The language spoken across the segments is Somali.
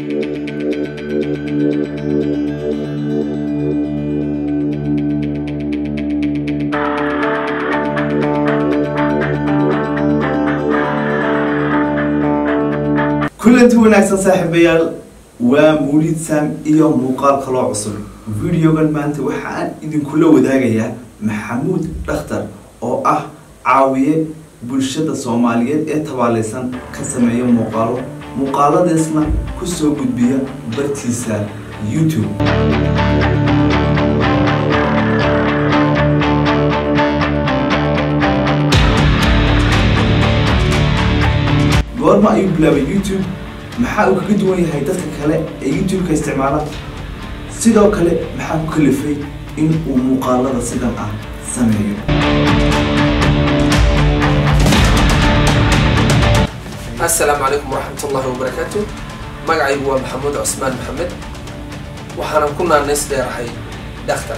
kulanti wanaagsan saaxiibayaal waa muulid sam iyo muuqaal kaloo cusub videogan maanta waxaan idinkula wadaagayaa maxamuud dhakhtar oo ah caawiye bulshada soomaaliyeed ee tabaaleysan ka sameeya muuqaalo muuqaaladiisna kusoo gudbiya bartiisa youtube goorma ayuu bilaabay youtube maxaa uu kaga duwan yahay dadka kale ee youtube-ka isticmaala sidoo kale maxaa ku kalifay in uu muuqaalada sidan ah sameeyo assalaamu calaykum waraxmat ullahi wabarakaatu magacaygu waa maxamuud cusmaan maxamed waxaanan ku naanays dheerahay dhakhtar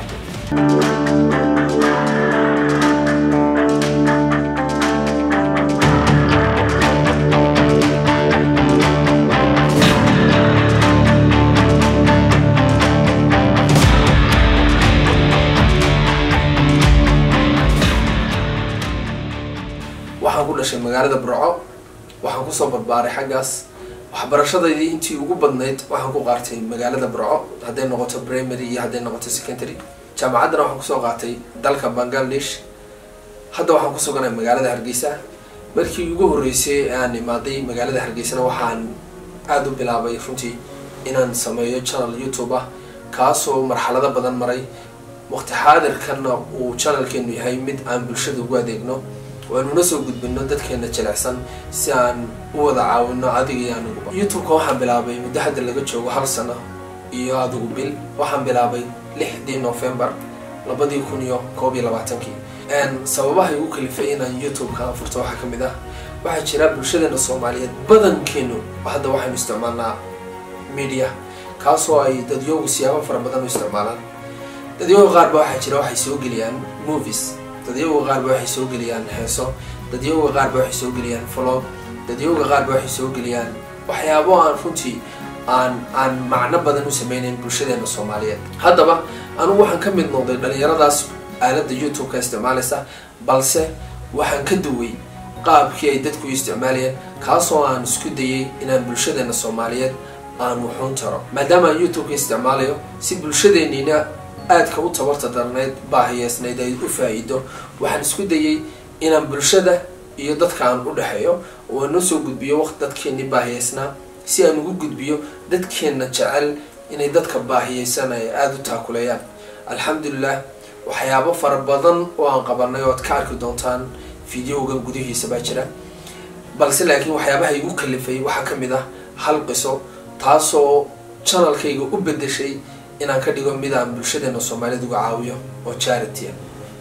waxaan ku dhashay magaalada burco waxaan kusoo barbaaray xaggaas waxbarashadaydii intii ugu badnayd waxaan ku qaatay magaalada burco hadday noqoto primary iyo hadday noqoto secondary jaamacaddana waxaan kusoo qaatay dalka bangladesh hadda waxaan ku suganay magaalada hargeysa markii ugu horreysay aan imaaday magaalada hargeysana waxaan aada u bilaabay runtii inaan sameeyo channel youtube ah kaasoo marxalado badan maray waqti xaadirkanna uu channelkeenu yahay mid aan bulshada ugu adeegno waanuna soo gudbino dadkeena jilecsan si aan u wada caawino adiga iyo aniguba youtube-ka waxaan bilaabay muddo hadda laga joogo hal sano iyo adigu bil waxaan bilaabay lixdii november labadii kun iyo koob iyo labaatankii sababaha igu kalifay inaan youtube-ka furto waxaa kamid ah waxaa jira bulshadeena soomaaliyeed badankeenu hadda waxaynu isticmaalnaa media kaasoo ay dadyoogu siyaabo fara badan u isticmaalaan dadyooga qaarba waxaa jira waxay soo geliyaan movies dadyooga qaarba waxay soo geliyaan heeso dadyooga qaarba waxay soo geliyaan vlog dadyooga qaarba waxay soo geliyaan waxyaabo aan runtii aan aan macno badan u sameynayn bulshadeena soomaaliyeed haddaba anugu waxaan ka mid noqday dhalinyaradaas aaladda youtube-ka isticmaalaysa balse waxaan ka duway qaabkii ay dadku isticmaalayeen kaasoo aan isku dayay inaan bulshadeena soomaaliyeed aan wuxuun taro maadaama aan youtube-ka isticmaalayo si bulshadeeniina aadka u tabarta darnayd baahiyeysnayd ay u faa-iido waxaan isku dayay inaan bulshada iyo dadka aan u dhexeeyo oo aan usoo gudbiyo waqti dadkeenii baahiyeysnaa si aan ugu gudbiyo dadkeenna jecel inay dadka baahiyeysan ay aada u taakuleeyaan alxamdulilah waxyaabo fara badan oo aan qabanay oo ad ka arki doontaan videogan gudihiisa baa jira balse laakiin waxyaabaha igu kalifay waxaa ka mid ah hal qiso taasoo channelkayga u bedeshay inaan ka dhigo mid aan bulshadeena soomaaliyed uga caawiyo oo charity ah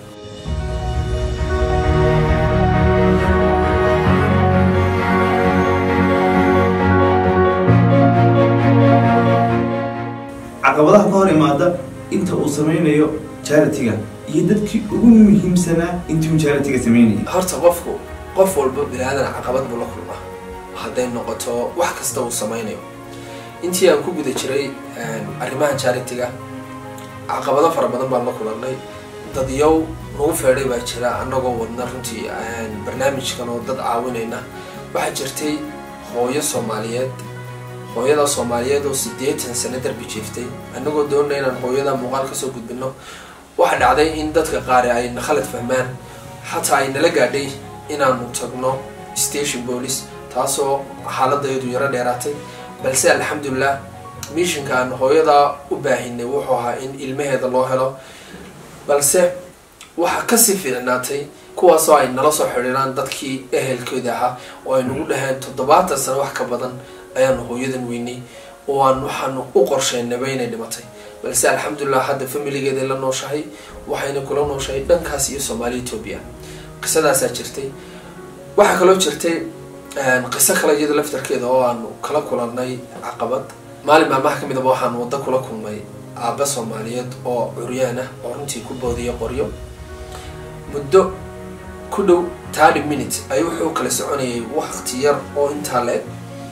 caqabadaha ka hor imaada inta uu sameynayo charity-ga iyo dadkii ugu muhiimsanaa intii uu charity-ga sameynayay horta qofku qof walba bini-aadan caqabad buu la kulmaa hadday noqoto wax kasta uu sameynayo intii aan ku guda jiray arrimaha charity-ga caqabado fara badan baan la kulannay dadyow nagu feedhay baa jira annagoo wadna runtii barnaamijkan oo dad caawinayna waxaa jirtay hooyo soomaaliyeed hooyada soomaaliyeed oo siddeetan sano darbi jiiftay annagoo doonana inaan hooyada muuqaal kasoo gudbino waxaa dhacday in dadka qaari ay na khalad fahmaan xataa ay nala gaadhay inaanu tagno station police taasoo xaaladayadu yaro dheeraatay balse alxamdulilah mishinkaan hooyadaa u baahinay wuxuu ahaa in ilmaheeda loo helo balse waxaa kasii fiicnaatay kuwaasoo ay nala soo xidhiiraan dadkii ehelkooda ahaa oo ay nagu dhaheen toddobaatan sano wax ka badan ayaanu hooyadan weynay oo aan waxaanu u qorsheynaba inay dhimatay balse alxamdulilah hadda familigeeday la nooshahay waxayna kula nooshahay dhankaas iyo soomaaliya etoobiya qisadaasaa jirtay waxaa kaloo jirtay qiso kale iyada laftarkeeda oo aanu kala kulannay caqabad maalin maalmaha ka midaba waxaan waddo kula kulmay aabba soomaaliyeed oo curyaan ah oo runtii ku boodiya qoryo muddo ku dhow thirty minute ayuu wuxuu kala soconayay waqti yar oo intaa le-eg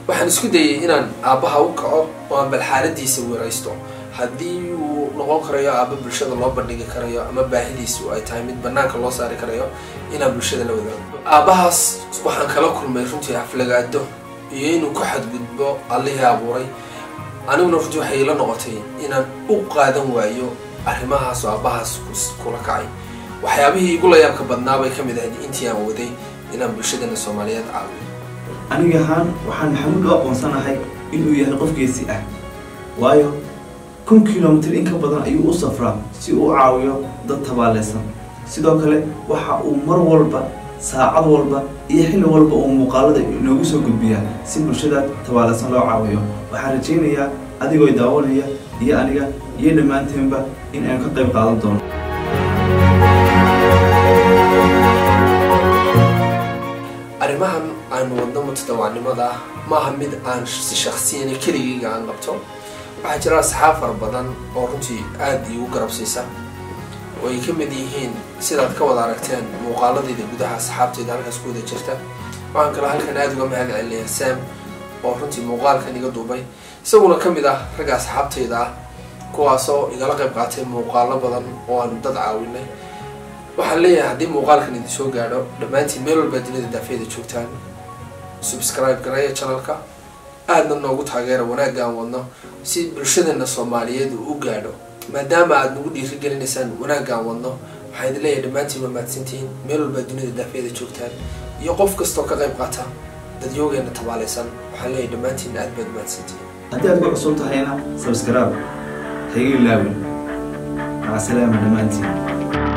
waxaan isku dayay inaan aabbaha u kaco oo aan bal xaaladiisa weeraysto haddii uu noqon karayo aabba bulshada loo bandhigi karayo ama baahidiisu ay tahay mid banaanka loo saari karayo inaan bulshada la wadaago aabbahaas waxaan kala kulmay runtii aflagaado iyo inuu ku xadgudbo allihii abuuray aniguna runtii waxay ila noqotay inaan u qaadan waayo arrimahaas oo aabbahaas kula kacay waxyaabihii igu layaabka badnaa bay ka mid ahayd intii aan waday inaan bulshadana soomaaliyeed caawiyo aniga ahaan waxaan maxamuud u aqoonsanahay inuu yahay qof geesi ah waayo kun kilomitr in ka badan ayuu u safraa si uu u caawiyo dad tabaaleysan sidoo kale waxa uu mar walba saacad walba iyo xilli walba uu muuqaalada inoogu soo gudbiyaa si bulshada tabaaleysan loo caawiyo waxaan rajaynayaa adigoo daawanaya iyo aniga iyo dhammaanteenba in aan ka qayb qaadan doono arrimahan aanu wadno mutadawacnimada ah maaha mid aan si shaksiyana keligayga aan qabto waxaa jira asxaab fara badan oo runtii aada iigu garabsiisa oo ay ka mid yihiin sidaad ka wada aragteen muuqaaladayda gudaha asxaabtayda halkaas ku wada jirta waxaan kale halkan aada uga mahad celinayaa sam oo runtii muuqaalkan iga duubay isaguna ka mid ah ragga asxaabtayda ah kuwaasoo igala qayb qaatay muuqaalo badan oo aanu dad caawinay waxaan leeyahay haddii muuqaalkan idin soo gaadho dhammaantiin meel walbaa dunida daafeeda joogtaan subscribe gareeya channelka aadna noogu taageera wanaagga aan wadno si bulshadana soomaaliyeed uu u gaadho maadaama aada nagu dhiirigelinaysaan wanaagga aan wadno waxaan idin leeyahay dhammaantiin waa mahadsantihiin meel walbaa dunida daafeeda joogtaan iyo qof kastoo ka qayb qaata dadyoogeena tabaaleysan waxaan leeyahay dhammaantiin aad baad mahadsantihiin haddii aad ku cusub tahayna subscribe hayga ilaawin maca salaama dhammaantiin